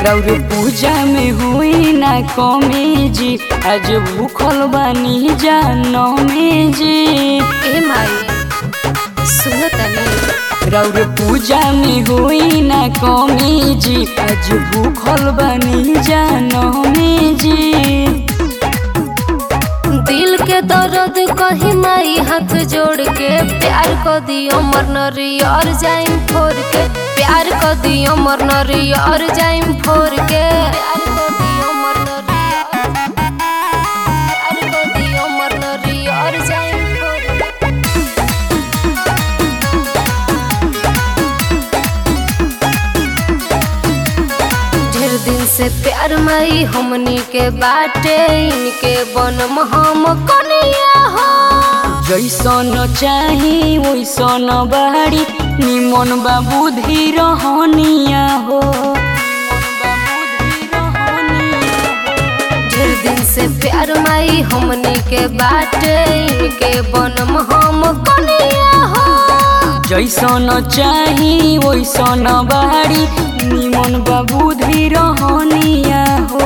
रौर पूजा में हुई ना कमी जी आज भूखल बानी जानमी जी ए माई सुनो तनी रौर पूजा में हुई ना कमी जी आज भूखल बानी जानमी जी दिल के दर्द कही माई हाथ जोड़ के प्यार को दियो मरनरी और जाइम फोर के प्यार को दियो मरनरी और जाइम फोर के प्यार को दियो मरनरी प्यार को दियो मरनरी और जाइम फोर के ढेर दिन से प्यार मई हमनी के बाटे इनके बनम हम कनिया हो जैसन चाही वैसन बाड़ी निमन बाबू धीर हनिया हो ढेर दिन से प्यार मई हमनी के बाटे इनके बनम हम कनिया हो जैसन चाही वैसन बाड़ी निमन बाबू धीर हनिया हो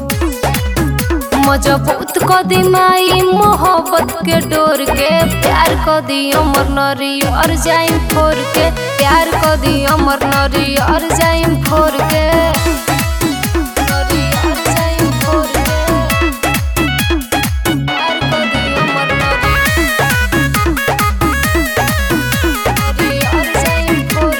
मजबूत को दी माई मोहब्बत के डोर के प्यार को दी अमर नरी और जाइम फोर के प्यार को दी अमर नरी और जाइम फोर के नरी और जाइम फोर के। प्यार को दी अमर नरी। नरी और जाइम फोर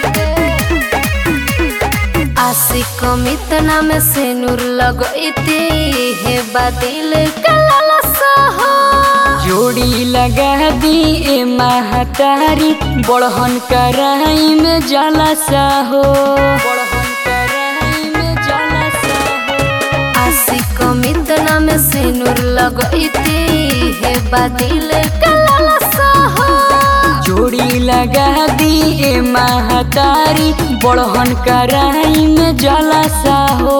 के। आशिक मितना में से नूर लगती है बादल कलल सहो जोड़ी लगा दी ए महतारी बड़हन कराई में जलसा हो बड़हन कराई में जलसा हो आशिक मितना में से नूर लगती है बादल कलल सहो जोड़ी लगा दी ए महतारी बड़हन कराई में जलसा हो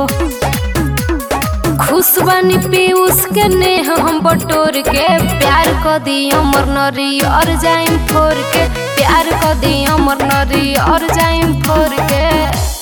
खुश बनी पीयूष के नेह हम बटोर के प्यार को दी अमर नरी और जाइम फोर के प्यार को दी अमर नरी और जाइम फोर के